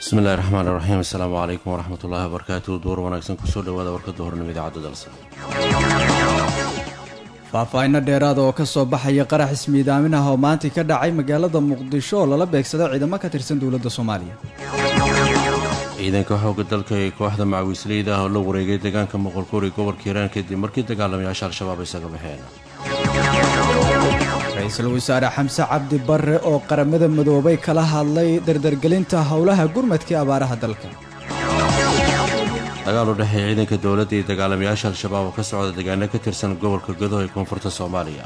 bismillahi raxmaan iraxiim assalaamu calaykum waraxmatullaahi wabarakaatu duur wanaagsan kusoo dhawaada warkada hornimo idaacadda dalsa faahfaahinno dheeraada oo ka soo baxaya qarax ismiidaamin ah oo maantii ka dhacay magaalada muqdisho oo lala beegsaday ciidamo ka tirsan dowladda soomaaliya ciidanka xoogga dalka ee kooxda macawiisleyda ah oo la wareegay deegaanka moqolkuri gobolka hiiraan kadib markii dagaalamayaasha al-shabaab isaga baxeen ra-iisul wasaare xamse cabdi barre oo qaramada midoobay kala hadlay dardargelinta howlaha gurmadkii abaaraha dalka dagaal u dhexeeya ciidanka dowladda iyo dagaalamayaasha al-shabaab oo ka socda deegaano ka tirsan gobolka godoh ee koonfurta soomaaliya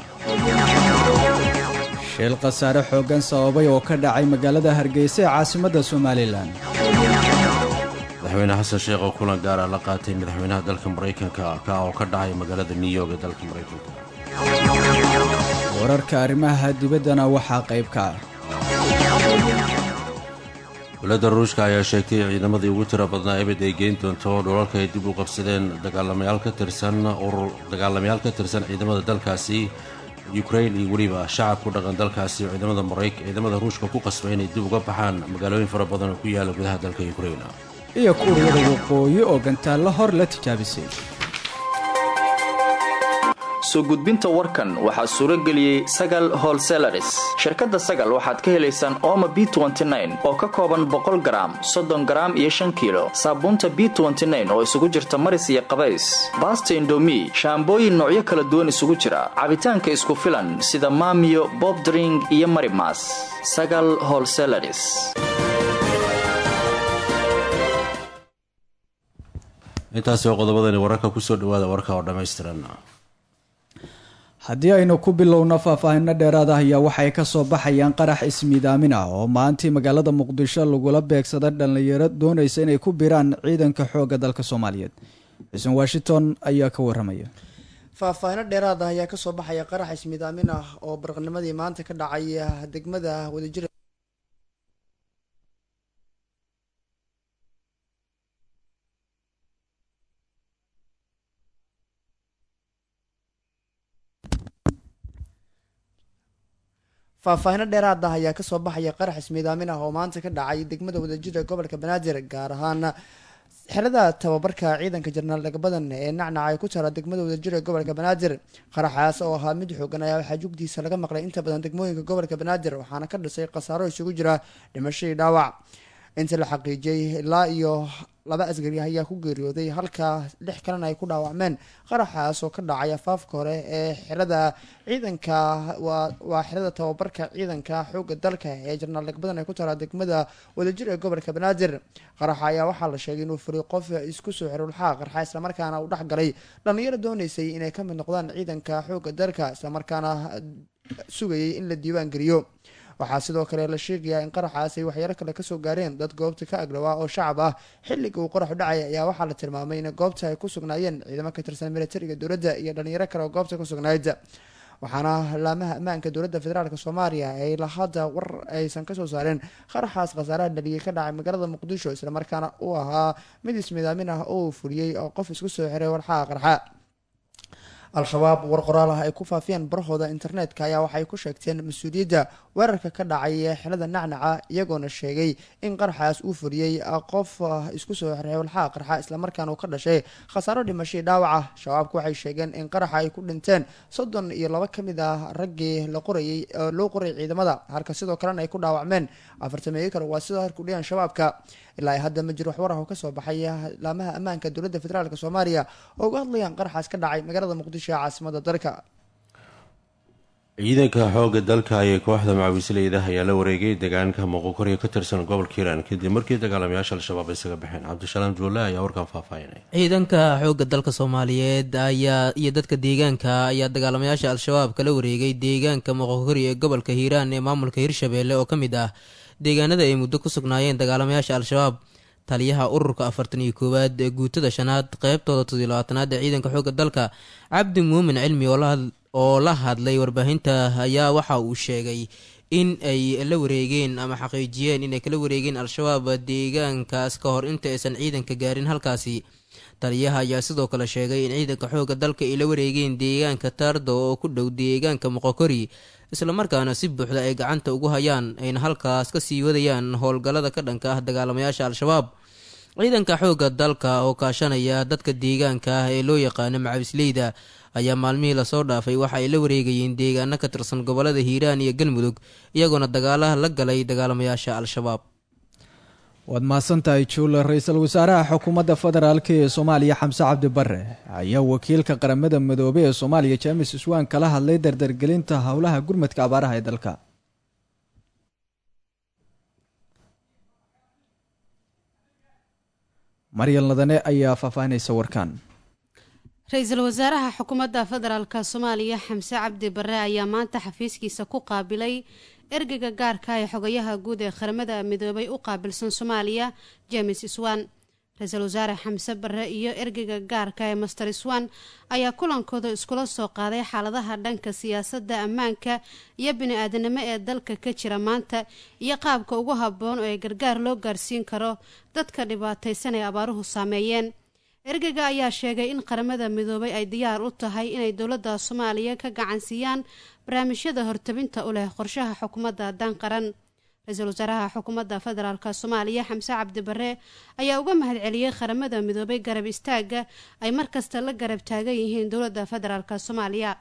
shil khasaare xooggan sababay oo ka dhacay magaalada hargeysa ee caasimadda somalilan madaxweyne xasan sheekh oo kulan gaara la qaatay madaxweynaha dalka maraykanka ka oo ka dhacay magaalada new york ee dalka maraykanka wararka arrimaha dibaddana waxaa qayb ka ah dowladda ruushka ayaa sheegtay ciidamadii ugu tiro badnaa ebed ay geyn doonto dhulalka ay dib u qabsadeen dagaalamayaal ka tirsan urur dagaalamayaal ka tirsan ciidamada dalkaasi ukrain iyo weliba shacab ku dhaqan dalkaasi ciidamada marayk ciidamada ruushka ku qasbay inay dib uga baxaan magaalooyin fara badan oo ku yaala gudaha dalka ukrain iyo kuuriyada waqooyi oo gantaallo hor la tijaabisay soo gudbinta warkan waxaa suuro geliyey sagal holselaris shirkadda sagal waxaad ka helaysaan ooma b oo ka kooban boqol garaam soddon garaam iyo shan kiilo saabuunta b oo isugu jirta maris iyo qabays baasta indomi shaambooyin noocyo kala duwan isugu jira cabitaanka isku filan sida maamiyo bobdring iyo marimas sagal holselaris intaasi oo qodobadani wararka kusoo dhawaada warka oo dhammaystiran haddii aynu ku bilowno faahfaahinno dheeraad ah ayaa waxay ka soo baxayaan qarax ismiidaamin ah oo maantii magaalada muqdisho lagula beegsada dhallinyaro doonaysa inay ku biraan ciidanka xoogga dalka soomaaliyeed xuseen washington ayaa ka waramaya faahfaahino dheeraad ah ayaa kasoo baxaya qarax ismiidaamin ah oo baraqnimadii maanta ka dhacay degmada wadajir faahfaahino dheeraad ah ayaa kasoo baxaya qarax ismiidaamin ah oo maanta ka dhacay degmada wadajir ee gobolka banaadir gaar ahaan xerada tababarka ciidanka jarnaal dhagbadan ee nacnac ay ku taala degmada wadajir ee gobolka banaadir qaraxaas oo ahaa mid xoogan ayaa waxaa jugdiisa laga maqlay inta badan degmooyinka gobolka banaadir waxaana ka dhisay khasaaro isugu jira dhimashadii dhaawac inta la xaqiijiyey ilaa iyo laba asgari ayaa ku geeriyooday halka lix kalena ay ku dhaawacmeen qaraxaas oo ka dhacay afaafka hore ee xerada ciidanka waa xerada tababarka ciidanka xooga dalka ee jarnaal dhagbadan ay ku taala degmada wadajir ee gobolka banaadir qaraxa ayaa waxaa la sheegay inuu furiy qof isku soo xirulxaa qarxa islamarkaana uu dhex galay dhallinyaro dooneysay inay ka mid noqdaan ciidanka xooga dalka islamarkaana sugayay in la diiwaan geliyo waxaa sidoo kale la sheegayaa in qaraxaas ay waxyaalo kale kasoo gaareen dad goobta ka agdhawaa oo shacab ah xilliga uu qaraxu dhacay ayaa waxaa la tilmaamay in goobta ay ku sugnaayeen ciidamo ka tirsan militariga dowladda iyo dhalinyaro kale oo goobta ku sugnayd waxaana laamaha ammaanka dowladda federaalk soomaaliya ay lahadda war aysan kasoo saareen qaraxaas khasaaraha dhaliyay ka dhacay magaalada muqdisho islamarkaana uu ahaa mid ismidaamin ah oo uu fuliyey oo qof isku soo xiray warxaha qarxa al-shabaab war qoraal ah ay ku faafiyeen barahooda internetka ayaa waxay ku sheegteen mas-uuliyadda weerarka ka dhacay xelada nacnaca iyagoona sheegay in qaraxaas uu fuliyey qof isku soo xirxay walxaha qarxa islamarkaana uu ka dhashay khasaaro dhimashadii dhaawaca shabaabku waxay sheegeen in qaraxa ay ku dhinteen soddon iyo laba ka mid ah raggii la qorayay loo qorayay ciidamada halka sidoo kalena ay ku dhaawacmeen afartameeyo kale waa sidoo harku dhiyaan shabaabka ilaa hadda ma jiro waxwar ah oo kasoo baxay laamaha ammaanka dowladda federaalk soomaaliya oo uga hadlayaan qaraxaas ka dhacay magaalada muqdisho ee caasimada dalka ciidanka xoogga dalka iyo kooxda macawiisleyda ayaa la wareegay deegaanka moqokoryo ka tirsan gobolka hiiraan kadib markii dagaalamayaasha al-shabaab isaga baxeen cabdisalaam juulle ayaa warkan faahfaahinay ciidanka xoogga dalka soomaaliyeed ayaa iyo dadka deegaanka ayaa dagaalamayaasha al-shabaab kala wareegay deegaanka moqokoryo ee gobolka hiiraan ee maamulka hirshabeelle oo ka mid ah deegaanada ay muddo ku sugnaayeen dagaalamayaasha al-shabaab taliyaha ururka afartan iyo koowaad ee guutada shanaad qeybtooda toddobiy labaatanaad ee ciidanka xoogga dalka cabdi muumin cilmi oo la hadlay warbaahinta ayaa waxa uu sheegay in ay la wareegeen ama xaqiijiyeen inay kala wareegeen al-shabaab deegaankaas ka hor inta aysan ciidanka gaarin halkaasi taliyaha ayaa sidoo kale sheegay in ciidanka xoogga dalka ay la wareegeen deegaanka taardo oo ku dhow deegaanka moqokori islamarkaana si buuxda ay gacanta ugu hayaan ayna halkaas ka sii wadayaan howlgallada ka dhanka ah dagaalamayaasha al-shabaab ciidanka xoogga dalka oo kaashanaya dadka deegaanka ah ee loo yaqaano macabisleyda ayaa maalmihii lasoo dhaafay waxa ay la wareegayeen deegaano ka tirsan gobolada hiiraan iyo galmudug iyagoona dagaalaha la galay dagaalamayaasha al-shabaab waad mahadsantahay juule ra-iisul wasaaraha xukuumadda federaalk ee soomaaliya xamse cabdi bare ayaa wakiilka qaramada midoobey ee soomaaliya james iswaan kala hadlay dardargelinta howlaha gurmadka abaaraha ee dalka maryal nadane ayaa faahfaahinaysa warkaan ra-iisul wasaaraha xukuumadda federaalk soomaaliya xamse cabdi bare ayaa maanta xafiiskiisa ku qaabilay ergeyga gaarka ee xogayaha guud ee qaramada midoobay u qaabilsan soomaaliya james iswan ra-iisul wasaare xamse bare iyo ergeyga gaarka ee master iswan ayaa kulankooda iskula soo qaaday xaaladaha dhanka siyaasadda ammaanka iyo bini-aadanimo ee dalka ka jira maanta iyo qaabka ugu habboon oo ay gargaar loo gaarsiin karo dadka dhibaataysan ee abaaruhu saameeyeen ergeyga ayaa sheegay in qaramada midoobay ay diyaar u tahay inay dowladda soomaaliya ka gacansiiyaan barnaamijyada hortabinta u leh qorshaha xukuumadda dan qaran ra-iisul wasaaraha xukuumadda federaalk soomaaliya xamse cabdi bare ayaa uga mahadceliyey qaramada midoobay garab istaaga ay markasta la garab taagan yihiin dowladda federaalk soomaaliya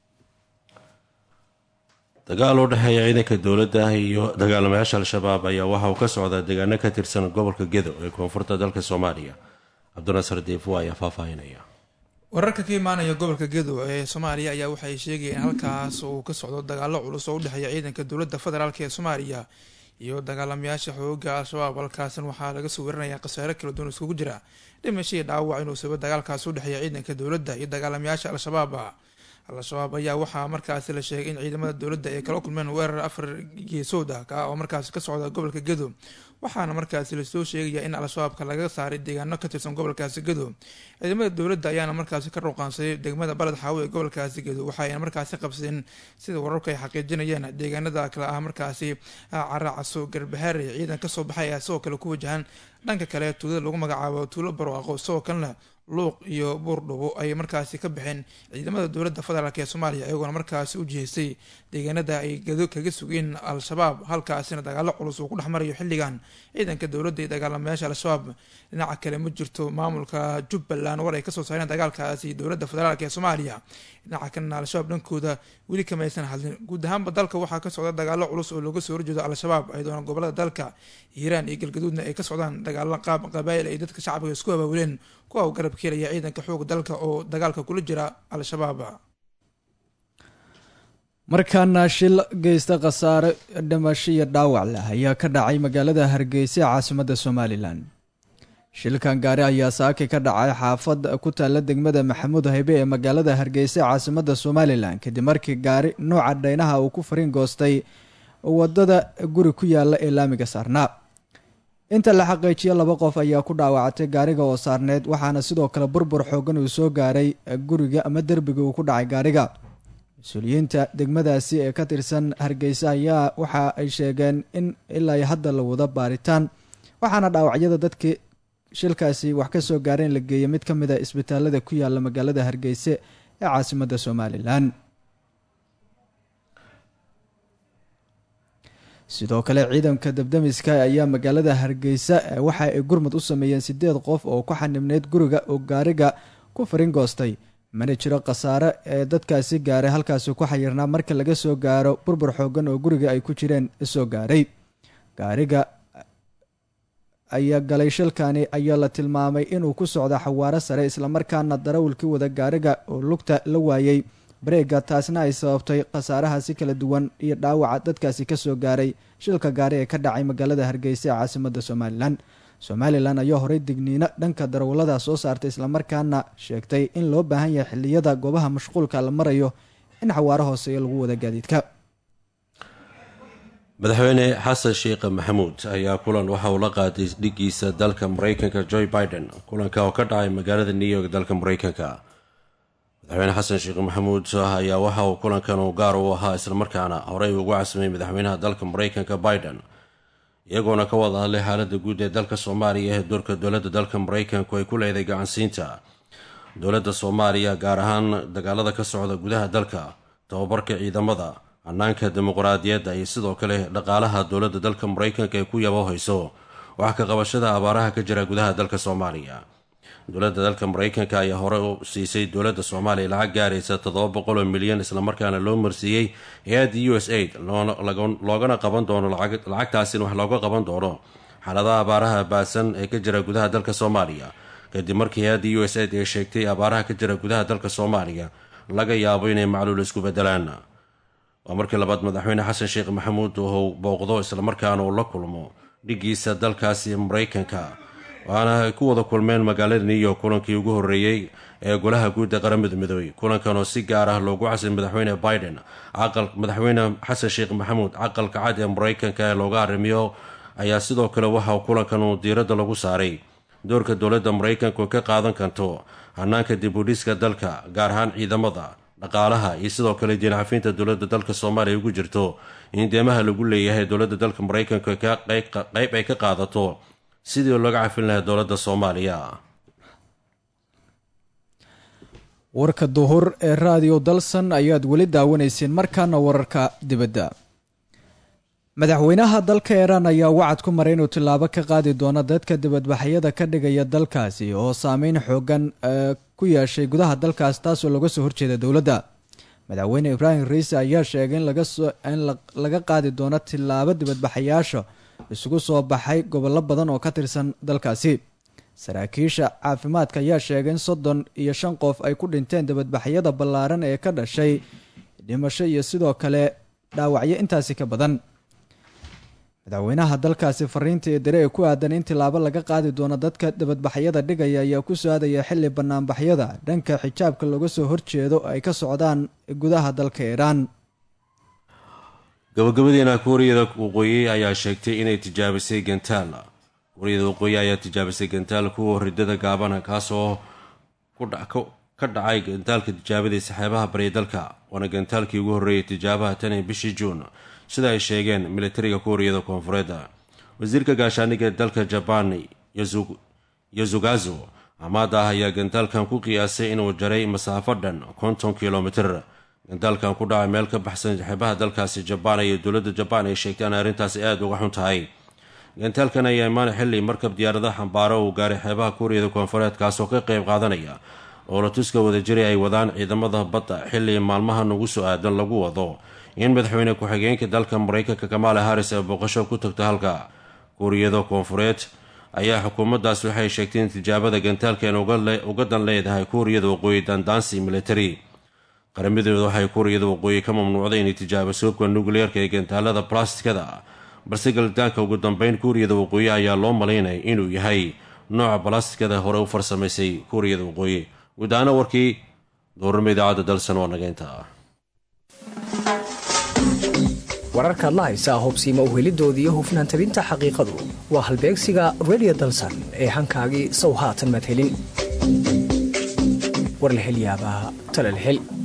dagaal u dhexeeya ciidanka dowladda iyo dagaalamayaasha al-shabaab ayaa waxa uu ka socdaa deegaano ka tirsan gobolka gedo ee koonfurta dalka soomaaliya cabdinasar deefo ayaa faahfaahinaya wararka ka imaanaya gobolka gedo ee soomaaliya ayaa waxay sheegayeen in halkaas uu ka socdo dagaalo culus oo u dhexeeya ciidanka dowladda federaalk ee soomaaliya iyo dagaalamayaasha xooga al-shabaab halkaasan waxaa laga soo warinayaa khasaare kala duwan iskugu jira dhimashii dhaawac inuu sabo dagaalkaas u dhexeeya ciidanka dowladda iyo dagaalamayaasha al-shabaab al-shabaab ayaa waxaa markaasi la sheegay in ciidamada dowladda ay kala kulmeen weerar afar geesood ah ka oo markaasi ka socda gobolka gedo waxaana markaasi lasoo sheegaya in al-shabaabka laga saaray deegaano ka tirsan gobolkaasi gedo ciidamada dowladda ayaana markaasi ka ruqaansaday degmada baled xaawo ee gobolkaasi gedo waxayna markaasi qabsadeen sida wararku ay xaqiijinayeen deegaanada kale ah markaasi caraacaso garbahaare ciidan kasoo baxay ayaa sidoo kale ku wajahan dhanka kale tuulada lagu magacaabo tuulo barwaaqo sidoo kalena luuq iyo buurdhubo ay markaasi ka baxeen ciidamada dowladda federaalk ee soomaaliya iyagoona markaasi u jihaystay deegaanada ay gado kaga sugeen al-shabaab halkaasina dagaalo culus uu ku dhex marayo xilligan ciidanka dowladda iyo dagaalamayaasha al-shabaab dhinaca kale ma jirto maamulka jubbaland war ay kasoo saareen dagaalkaasi dowladda federaalk ee soomaaliya dhinaca kalena al-shabaab dhankooda weli kamaysan hadlin guud ahaanba dalka waxaa ka socda dagaalo culus oo looga soo horjeedo al-shabaab ayadoona gobolada dalka hiiraan iyo galgaduudna ay ka socdaan dagaalo qaab qabaayil ay dadka shacbiga isku abaawileen kuwa u garab keelaya ciidanka xooga dalka oo dagaalka kula jira al-shabaab markaana shil geysta khasaare dhimasho iyo dhaawac leh ayaa ka dhacay magaalada hargeysa ee caasimadda somalilan shilkan gaari ayaa saaki ka dhacay xaafad ku taalla degmada maxamuud haybe ee magaalada hargeysa ee caasimadda somalilan kadib markii gaari nooca dhaynaha uu ku fariin goostay wadada guri ku yaala ee laamiga saarnaa inta la xaqiijiyo laba qof ayaa ku dhaawacatay gaariga oo saarneed waxaana sidoo kale burbur xoogan uu soo gaaray guriga ama derbiga uu ku dhacay gaariga mas-uuliyiinta degmadaasi ee ka tirsan hargeysa ayaa waxa ay sheegeen in ilaa hadda la wado baaritaan waxaana dhaawacyada dadkii shilkaasi wax ka soo gaareen la geeyay mid ka mid a isbitaalada ku yaala magaalada hargeysa ee caasimadda somalilan sidoo kale ciidanka dabdamiska ayaa magaalada hargeysa waxa ay gurmud u sameeyeen sideed qof oo ku xanibneyd guriga oo gaariga ku farin goostay mana jiro khasaare ee dadkaasi gaaray halkaasi ku xayirnaa marka laga soo gaaro burbur xoogan oo guriga ay ku jireen soo gaaray gaariga ayaa galay shilkani ayaa la tilmaamay inuu ku socdo xawaaro sare islamarkaana darawalkii wada gaariga oo lugta la waayey bareega taasna ay sababtay khasaarahaasi kala duwan iyo dhaawaca dadkaasi kasoo gaaray shilka gaari ee ka dhacay magaalada hargeysa ee caasimadda somalilan somalilan ayaa horey digniino dhanka darawallada soo saartay islamarkaana sheegtay in loo baahan yahay xiliyada goobaha mashquulka la marayo in xawaaro hooseeyo lagu wada gaadiidka madaxweyne xasan sheekh maxamuud ayaa kulan waxa uu la qaaday dhigiisa dalka mareykanka joe biden kulanka oo ka dhacay magaalada new york dalka mareykanka madaxweyne xasan sheekh maxamuud ayaa waxa uu kulankan uu gaar u ahaa islamarkaana horey ugu casimay madaxweynaha dalka mareykanka biden iyagoona ka wada hadlay xaaladda guud ee dalka soomaaliya ee doorka dowladda dalka maraykanku ay ku leedahay gacansiinta dowladda soomaaliya gaar ahaan dagaalada ka socda gudaha dalka tababarka ciidamada hanaanka dimuqraadiyadda iyo sidoo kale dhaqaalaha dowladda dalka maraykanka ee ku yaboohayso wax ka qabashada abaaraha ka jira gudaha dalka soomaaliya dowladda dalka maraykanka ayaa hore u siisay dowladda soomaaliya lacag gaaraysa toddoba boqol oo milyan islamarkaana loo marsiiyey hay-adda u s aid loogana qaban doono lacagtaasina wax looga qaban doono xaaladaha abaaraha baasan ee ka jira gudaha dalka soomaaliya kadib markii hay-adda u s aid ay sheegtay abaaraha ka jira gudaha dalka soomaaliya laga yaabo inay macluul isku bedelaan waa markii labaad madaxweyne xasan sheekh maxamuud uu booqdo islamarkaana uu la kulmo dhigiisa dalkaasi maraykanka waxaana ay ku wada kulmeen magaalada new york kulankii ugu horreeyey ee golaha guud ee qaramada midoobey kulankan oo si gaar ah loogu casay madaxweyne biden madaxweyne xasan sheekh maxamuud caqalka cad ee maraykanka ee looga arrimiyo ayaa sidoo kale waxa kulankan uu diiradda lagu saaray doorka dowladda maraykanku ka qaadan karto hanaanka dibudhiska dalka gaar ahaan ciidamada dhaqaalaha iyo sidoo kale diincafinta dowladda dalka soomaaliya ugu jirto in deemaha lagu leeyahay dowladda dalka maraykanka qeyb ay ka qaadato sidii looga cafin lahaa dowladda soomaaliya warka duhur ee raadiyo dalsan ayaad weli daawanayseen markaana wararka dibadda madaxweynaha dalka iiraan ayaa wacad ku maray inuu tillaabo ka qaadi doono dadka dibadbaxyada ka dhigaya dalkaasi oo saameyn xoogan ku yeeshay gudaha dalkaas taasoo laga soo horjeeda dowladda madaxweyne ibraahim riise ayaa sheegay in laga qaadi doono tillaabo dibadbaxayaasha isugu soo baxay gobollo badan oo ka tirsan dalkaasi saraakiisha caafimaadka ayaa sheegay in soddon iyo shan qof ay ku dhinteen dibadbaxyada ballaaran ee ka dhashay dhimasho iyo sidoo kale dhaawacyo intaasi ka badan madaxweynaha dalkaasi fariinta ee dare ee ku aadan in tilaabo laga qaadi doono dadka dibadbaxyada dhigaya ayaa ku soo-aadaya xilli banaanbaxyada dhanka xijaabka looga soo horjeedo ay ka socdaan gudaha dalka iiraan gabagabadiina kuuriyada waqooyi ayaa sheegtay inay tijaabisay gantaal kuuriyada waqooyi ayaa tijaabisay gantaal kuwa ridada gaabana kaasoo ka dhacay gantaalka tijaabadiisa xeebaha bariya dalka waana gantaalkii ugu horreeyay tijaabaha tan ee bishii juun sida ay sheegeen militariga kuuriyada koonfureed wasiirka gaashaaniga dalka jabaan yozugazo amaada ah ayaa gantaalkan ku qiyaasay inuu jaray masaafo dhan konton kilomitir gantaalkan ku dhacay meel ka baxsan xeebaha dalkaasi jabaan iyo dowladda jabaan ay sheegtay in arrintaasi aada uga xun tahay gantaalkan ayaa imaana xilli markab diyaaradaha xambaaro uu gaaray xeebaha kuuriyada koonfureed kaasoo ka qayb qaadanaya oolatuska wadajiri ay wadaan ciidamada badda xilli maalmahan ugu soo aadan lagu wado in madaxweyne ku-xigeenka dalka maraykanka kamaala haris ay booqasho ku tagto halka kuuriyada koonfureed ayaa xukuumaddaas waxay sheegtay in tijaabada gantaalkan uga dan leedahay kuuriyada waqooyi dandaansi military qaramidooda waxay kuuriyada waqooyi ka mamnuucday inay tijaabiso hubka nukliyeerka ee gantaalada balastikada balse galitaanka ugu dambeyn kuuriyada waqooyi ayaa loo malaynaya inuu yahay nooca balastikada hore u farsamaysay kuuriyada waqooyi guud ahaana warkii doorama idaacadda dalsan waa nageynta wararkaad la haysaa hubsiima uhelidoodii hufnaan tabinta xaqiiqadu waa halbeegsiga redio dalsan ee hankaagii sow haatan maad helin war la hel yaabaa talal hel